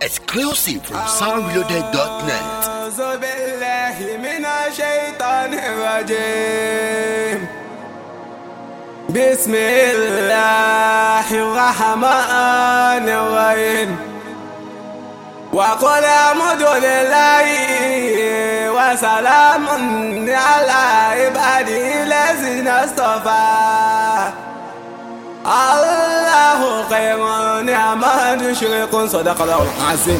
Exclusive from soundreloaded.net. أعوذ بالله من الشيطان الرجيم بسم الله الرحمن الرحيم وقل الحمد لله وسلام على عباده الذين اصطفى الله خير نعم يشرك صدق الله العظيم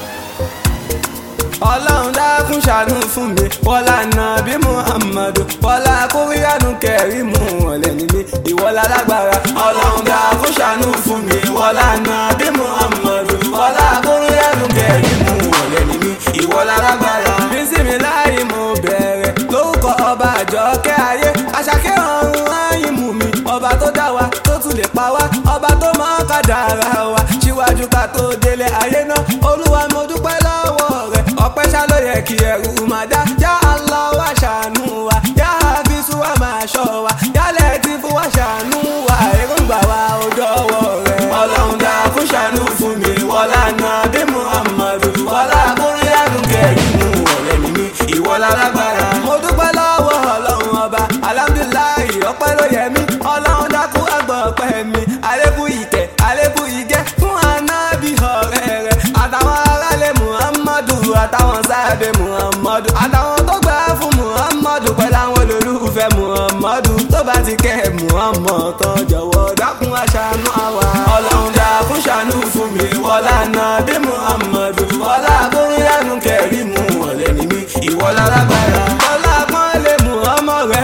ọlọ́run dákun ṣàánú fún mi wọ́lá nàbí muhammadu wọ́lá kóríyánu kẹrìmù ọ̀lẹ́ nílé ìwọ́lá lágbára ọlọ́run dákun ṣàánú fún mi wọ́lá nàbí muhammadu wọ́lá kóríyánu kẹrìmù ọ̀lẹ́ nílé ìwọ́lá lágbára. bísími láì mo bẹ̀rẹ̀ lórúkọ ọba àjọkẹ́ ayé àṣàkẹ́ ọ̀run ayé mú mi ọba tó dá wa tó tún lè pa wá ọba tó mọ kádàrá wa síwájú ká tó délé ayé náà olúwa mo dúpẹ́ lọ́wọ́ rẹ̀ ọpẹ́ ṣá ló yẹ kí ẹrù máa dá yá Allah wá ṣàánú wa yá Hafizu wa máa ṣọ́ wa yá Lẹ́tífù wá ṣàánú wa èròǹgbà wa ò dọ́wọ́ rẹ̀ ọlọ́run dá fún ṣàánú fún mi wọlá nàbí Muhammadu wọlá kúrìyànù kẹrìmù ọ̀rẹ́ mi ní ìwọlá lágbára mo dúpẹ́ lọ́wọ́ ọlọ́run ọba alhamdulilayi ọpẹ́ ló yẹ mí ọlọ́run dákú àgbọ̀ ọpẹ́ mi àlékún ìkẹ́ àlékún ìgẹ́ fún anábì ọ̀rẹ́ rẹ̀ àtàwọn aráàlẹ̀ muhammadu àtàwọn sáàbẹ̀ muhammadu àtàwọn tó gbà fún muhammadu pẹ̀lú àwọn olólùfẹ́ muhammadu tó bá ti kẹ́ muhammad tán jọ̀wọ́ dákun aṣàánú àwa ọlọ́run dákun ṣàánú fún mi wọlá nàbí muhammadu wọlá kúrìyànù kẹrìmù ọ̀lẹ́ ni mí ìwọlá lágbára wọlá pọ́nlé muhammad rẹ̀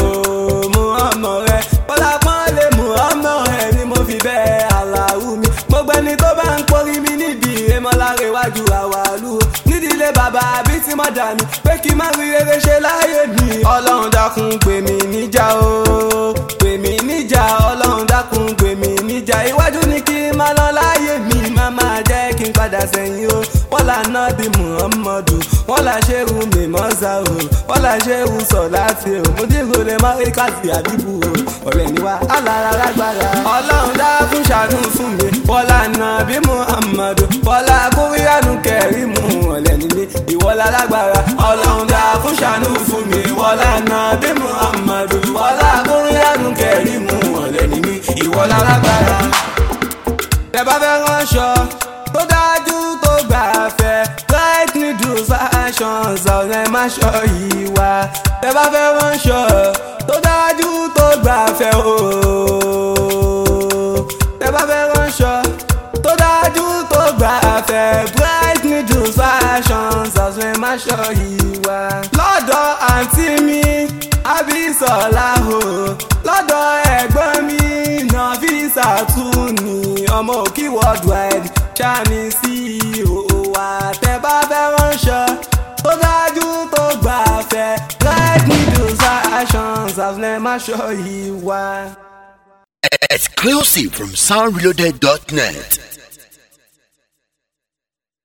o muhammad rẹ̀ wọlá pọ́nlé muhammad rẹ̀ ni mo fi bẹ́ẹ̀ aláwù mi gbogbo ẹni tó bá ń porí mi níbi ìrẹ́mọ́láre wájú àwàlú o nídìílé bàbá àbí tí mo dà mí pé kí n má rí rere ṣe láyé mi ọlọ́run dákun pè mí níjà o pè mí níjà ọlọ́run dákun pè mí níjà iwájú ni kí n má lọ láyé mi má máa jẹ́ kí n padà sẹ́yìn o wọ́n là ná bí muhammadu wọ́n là ṣerú mímọ́sá o wọ́n là ṣerú sọ̀láfì o mo dìgbò lè má rí káàsì àbíbù o ọ̀rẹ́ ni wá alára lágbára ọlọ́run dákun ṣàánú fún mi wọ́n là ná bí muhammadu wọ́n là kúrìyànù kẹrìmù ọ̀lẹ́ nílé ìwọ́lá lágbára ọlọ́run dákun ṣàánú fún mi wọ́n là ná bí muhammadu wọ́n là kúrìyànù kẹrìmù ọ̀lẹ́ nílé ìwọ́lá lágbára tẹ bá fẹ́ ránṣọ tó dájú tó gbà fẹ́ bright needles fashions ọ̀rẹ́ má ṣọ yìí wá tẹ bá fẹ́ ránṣọ tó dájú tó gbà fẹ́ ooo tẹ bá fẹ́ ránṣọ tó dájú tó gbà fẹ́ bright needles fashions ọ̀rẹ́ má ṣọ yìí wá lọ́dọ̀ àǹtí mi àbísọ̀lá o lọ́dọ̀ ẹ̀gbọ́n mi nàfíìsà tún ní ọmọ òkì worldwide ṣáàní sí ìhòòhò wa tẹ́ bá fẹ́ ránṣọ tó dájú tó gbà fẹ́ bright needles fashions ọ̀rẹ́ má ṣọ yìí wá. Exclusive from soundreloaded.net.